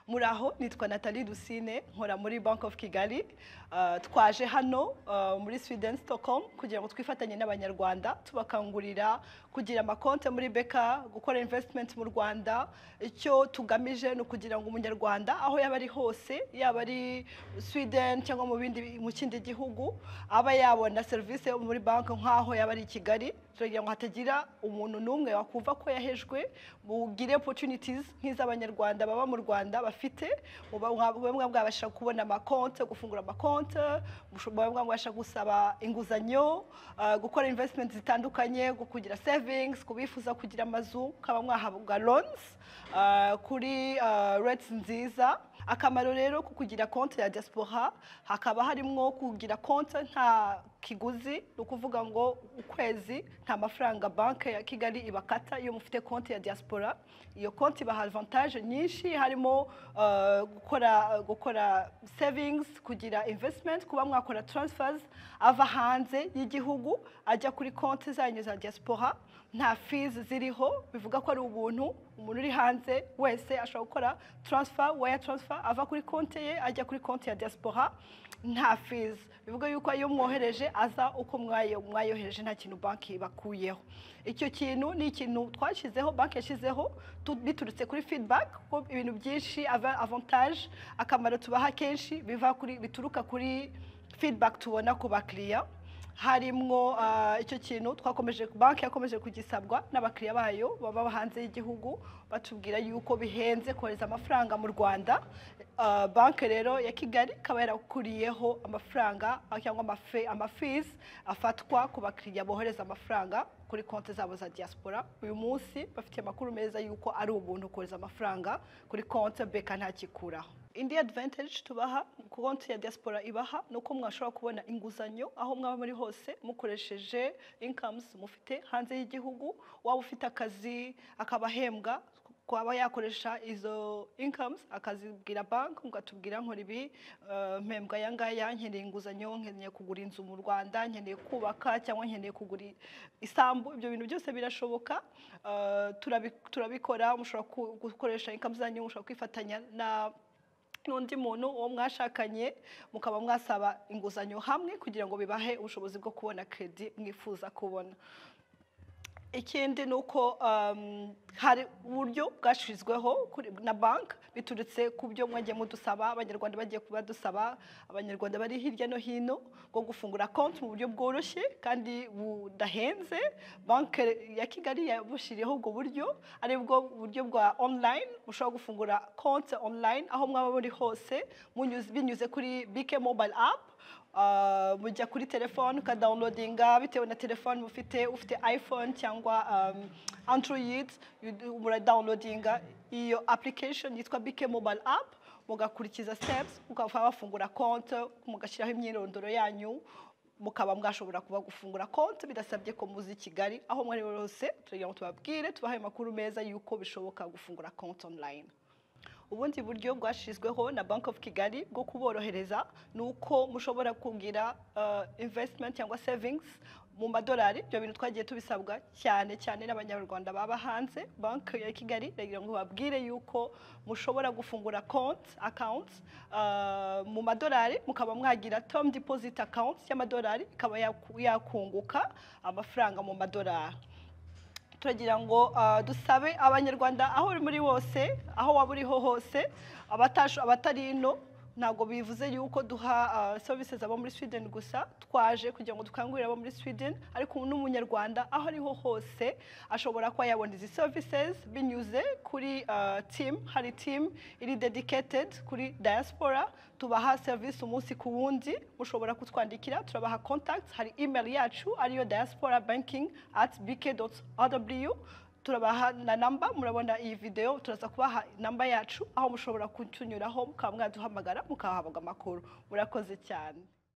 muraho nitwa natali dusine nkora muri banki ofu kigali Ah, twaje hano ah, muri sweden stockholm kugira ngo twifatanye n'abanyarwanda tubakangurira kugira amakonte muri beka gukora investment mu rwanda icyo tugamije ni ukugira ngo umunyarwanda aho yaba ari hose yaba ari sweden cyangwa mu bindi mu kindi gihugu aba yabona serivisi yo muri banki nk'aho yaba ari i kigali turagira ngo hatagira umuntu n'umwe wakumva ko yahejwe bugire opportunities nk'iz'abanyarwanda baba mu rwanda bafite muba- mwaba- mube mwabasha kubona amakonte gufungura amakonte musho- mube mwabasha gusaba inguzanyo ah, gukora investment zitandukanye gu- kugira savings kubifuza kugira amazu mukaba mwahabwa loans ah, kuri ah, rates nziza akamaro rero ko kugira konte ya diaspora hakaba harimo kugira konte nta kiguzi ni ukuvuga ngo ukwezi nta mafaranga banki ya kigali ibakata iyo mufite konti ya diaspora iyo konti ibaha avantage nyinshi harimo eh, gukora gukora savings kugira investment kuba mwakora transfers ava hanze y'igihugu ajya kuri konti zanyu za diaspora nta fees ziriho bivuga ko ari ubuntu umuntu uri hanze wese ashobora gukora transfer wire transfer ava kuri konti ye ajya kuri konti ya diaspora nta fees bivuga yuko iyo mwohereje aza uko mwayo- mwayohereje nta kintu banki bakuyeho icyo kintu ni ikintu twashyizeho banki yashyizeho tu- biturutse kuri feedback ko ibintu byinshi ava- avantage akamaro tubaha kenshi biva kuri bituruka kuri feedback tubona ku bakiriya harimwo ah, icyo kintu twakomeje banki yakomeje kugisabwa n'abakiriya bayo baba hanze y'igihugu batubwira yuko bihenze kohereza amafaranga mu rwanda Ah, banki rero ya kigali ikaba yarakuriyeho amafaranga ah, cyangwa amafe- amafizi afatwa ku bakiriya bohereza amafaranga kuri konti zabo za diaspora uyu munsi bafite amakuru meza yuko ari ubuntu kohereza amafaranga kuri konti beka ntakikuraho indi advantage tubaha ku konti ya diaspora ibaha ni uko mwashobora kubona inguzanyo aho mwaba muri hose mukoresheje incomes mufite hanze y'igihugu waba ufite akazi akaba ahembwa kwaba yakoresha izo incomes akazibwira banki mugatubwira nkora ibi eh, mpembwa aya ngaya nkeneye inguzanyo nkeneye kugura inzu mu rwanda nkeneye kubaka cyangwa nkeneye kugura isambu ibyo bintu byose birashoboka Eh, turabi- turabikora mushobora ku- gukoresha incomes zanyu mushobora kwifatanya na n'undi muntu uwo mwashakanye mukaba mwasaba inguzanyo hamwe kugira ngo bibahe ubushobozi bwo kubona kredi mwifuza kubona ikindi ni uko um, hari uburyo bwashyizweho kuri- na banki biturutse ku byo mwagiye mudusaba abanyarwanda bagiye kuba dusaba abanyarwanda bari hirya no hino bwo gufungura konti mu buryo bworoshye kandi budahenze banki ya kigali yabushyiriyeho ubwo buryo ari bwo buryo bwa online bushobora gufungura konti online aho mwaba muri hose munyuze- binyuze kuri bike mobile app Uh, mujya kuri telefone ukadawunilodinga bitewe na telefone mufite ufite iphone cyangwa um, android you- muradawunilodinga iyo application yitwa bike mobile app mugakurikiza steps mukaba bafungura konte mugashyiraho imyirondoro yanyu mukaba mwashobora kuba gufungura konti bidasabye ko muzi i kigali aho mwari hose turagira ngo tubabwire tubahe amakuru meza y'uko bishoboka gufungura konti online ubundi buryo bwashyizweho na banki ofu kigali bwo kuborohereza ni uko mushobora kugira invesitimenti cyangwa sevingizi mu madolari ibyo bintu twagiye tubisabwa cyane cyane n'abanyarwanda baba hanze banki ya kigali iragira ngo babwire yuko mushobora gufungura konti akawunti mu madolari mukaba mwagira tomu dipoziti akawunti y'amadolari ikaba yaku- yakunguka amafaranga mu madolari turagira ngo ah, dusabe abanyarwanda aho uri muri wose aho waba uriho hose abatasho abatari ino ntabwo bivuze yuko duha ah, services abo muri Sweden gusa twaje kugira ngo dukangurire abo muri Sweden ariko n'umunyarwanda aho ariho hose ashobora kuba yabona izi services binyuze kuri ah, team hari team iri dedicated kuri diaspora tubaha service umunsi ku wundi mushobora kutwandikira turabaha contacts hari email yacu ariyo diaspora banking at bk.rw turabaha na namba murabona iyi video turaza kubaha namba yacu aho mushobora kutunyuraho mukaba mwaduhamagara mukahabwa amakuru murakoze cyane